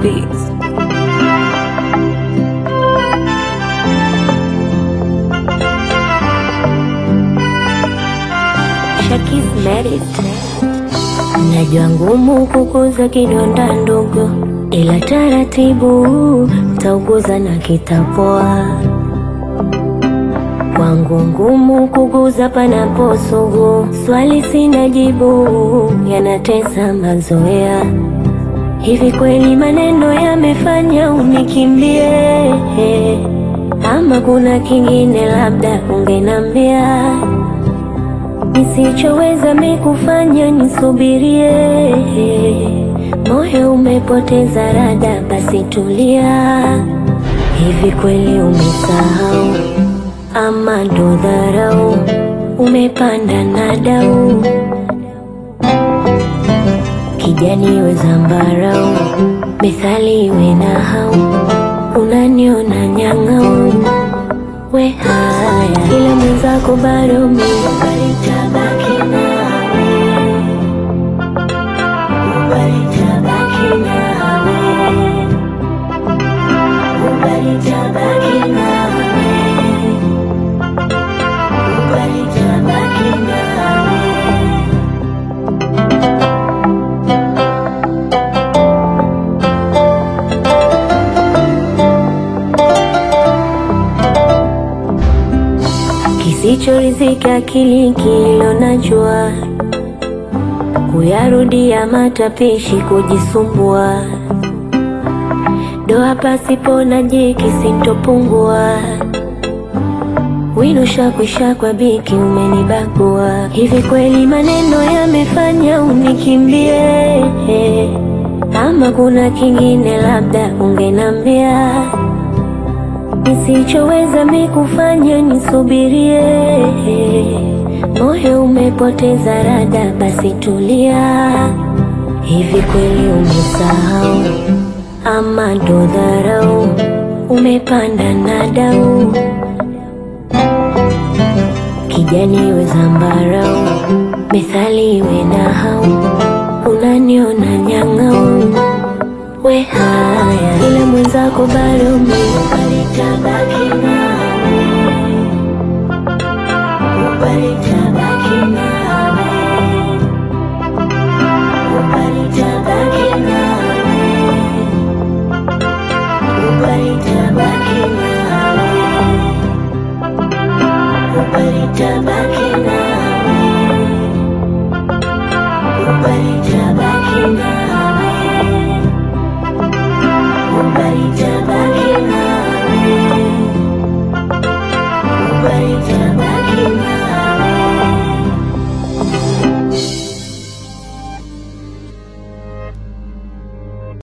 Beats. Shakis Merit. Najua ngumu kukuza kidonda ndogo, ila taratibu tauguza na kitapoa. Kwangu ngumu kuguza panapo sugu, swali sina jibu, yanatesa mazoea. Hivi kweli maneno yamefanya unikimbie, ama kuna kingine labda ungenambia nisichoweza mikufanya nisubirie. Moyo umepoteza rada, basi tulia. Hivi kweli umesahau ama ndo dharau? Umepanda na dau kijani iwe zambarau, methali iwe na hau, unaniona nyang'au we haya, ila mwenzako bado mimi nitabaki nawe, nitabaki nawe, nitabaki nawe, nitabaki nawe. Kisichorizika akili kilo najua, kuyarudia matapishi kujisumbua, doa pasipo na jiki sintopungua, wino shakwisha kwa biki umenibagua. Hivi kweli maneno yamefanya unikimbie, ama kuna kingine labda ungenambia nisichoweza mikufanya nisubirie. Moyo umepoteza rada, basi tulia. Hivi kweli umesahau ama ndo dharau? Umepanda na dau kijani iwe zambarau, methali iwe na hau, unaniona nyang'au we haya, ila mwenzako bado mimi nitabaki nawe, nitabaki nawe, nitabaki nawe, nitabaki nawe, nitabaki nawe, nitabaki nawe.